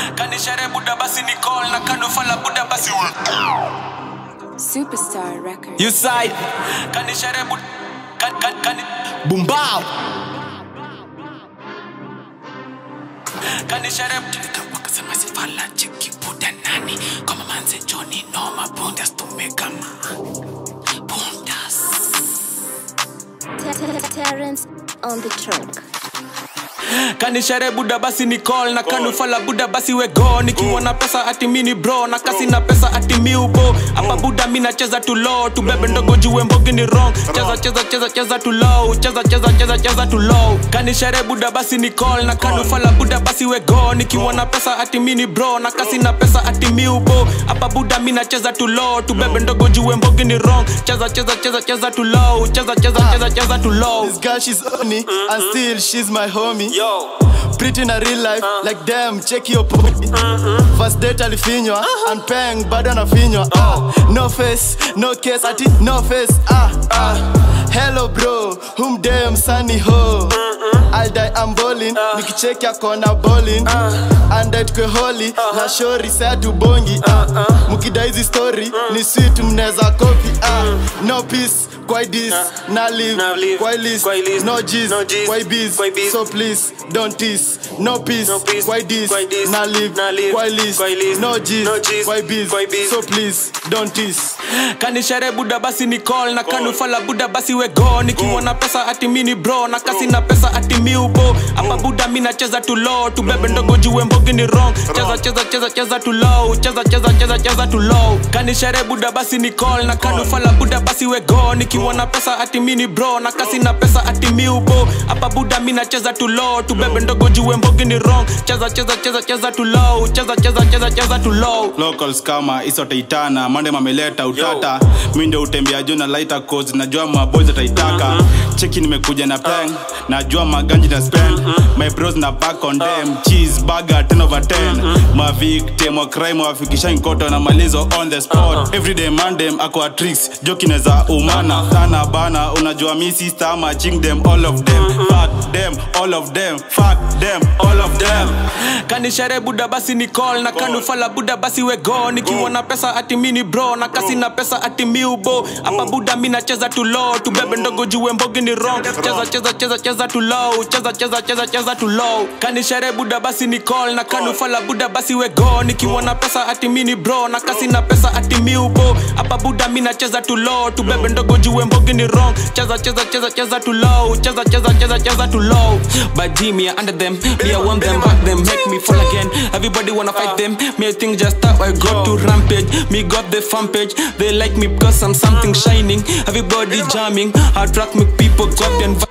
kanishere buda basi ni call na kanufala buda basi we Superstar Records. You side kanishere buda kan kan kan bumbao kanishere wakasema sifala cheki buda nani kama manze Johnny noma bundas tumekama bundas Terrence on the track. kanishere buda basi ni call na kanufala buda basi we go nikiwa na pesa ati mini bro na kasi na pesa ati miubo hapa buda mi nacheza tu low tubebe ndogo juwe mbogi ni wrong cheza cheza cheza cheza tu low cheza cheza cheza cheza tu low kanishere buda basi ni call na kanufala buda basi we go nikiwa na pesa ati mini bro na kasi na pesa ati miubo hapa buda mi nacheza tu low tubebe ndogo juwe mbogi ni wrong cheza cheza cheza cheza tu low cheza cheza cheza cheza tu low This girl, she's on me, and still she's my homie. yo Pretty in a real life, like damn, check your body. First date alifinywa, and peng bado anafinywa. Ah, no face, no case, ati no face. Ah, ah. Hello bro, whom damn sunny ho. I'll die, I'm bowling, nikicheki akona bowling. And that kwe holy, na shori sa tubongi. Ah, mukidai hizi story, ni sweet mneza copy. Ah, no peace, kwa this, na live, na live, kwa list, kwa list, no G's, no G's, kwa biz, kwa biz. so please don't tease no peace, No peace, why this, why this, na live, na live, why list, why list, no G's, no G's, why biz, why biz. so please don't tease kanishere buda basi ni call na kanufala buda basi we go nikiwa na pesa ati mini bro na kasi na pesa ati miubo hapa buda mi nacheza tu low tubebe ndogo juwe mbogi ni wrong cheza cheza cheza cheza tu low cheza cheza cheza cheza tu low kanishere buda basi ni call na kanufala buda basi we go nikiwa na pesa ati mini bro na kasi na pesa ati miubo hapa buda mi nacheza tu low tubebe ndogo juwe mbogi ni wrong cheza cheza cheza cheza tu low cheza cheza cheza cheza tu low locals kama isotaitana mande mameleta utata mi ndio utembea juu na lighter codes najua maboys ataitaka cheki nimekuja na peng najua maganji na spend my bros na back on them cheese burger 10 over 10 ma victim wa crime wafikisha nkoto na malizo on the spot everyday mandem aqua tricks joki neza umana sana bana unajua mi sister ama ching them all of them fuck them all of them fuck them all of them kanishere buda basi ni call na kanufala buda basi we go nikiwa na pesa ati mini bro na kasi na pesa ati miubo hapa buda mi nacheza tu low tubebe ndogo juwe mbogi ni wrong cheza cheza cheza cheza tu low cheza cheza cheza cheza tu low kanishere buda basi ni call na kanufala buda basi we go nikiwa na pesa ati mini bro na kasi na pesa ati miubo hapa buda mi nacheza tu low tubebe ndogo juwe mbogi ni wrong cheza cheza cheza cheza tu low cheza cheza cheza cheza tu low but me I under them me I want them back them make me fall again everybody wanna fight them me I think just how I got to rampage me got the fan page they like me because I'm something shining everybody jamming I track me people copy and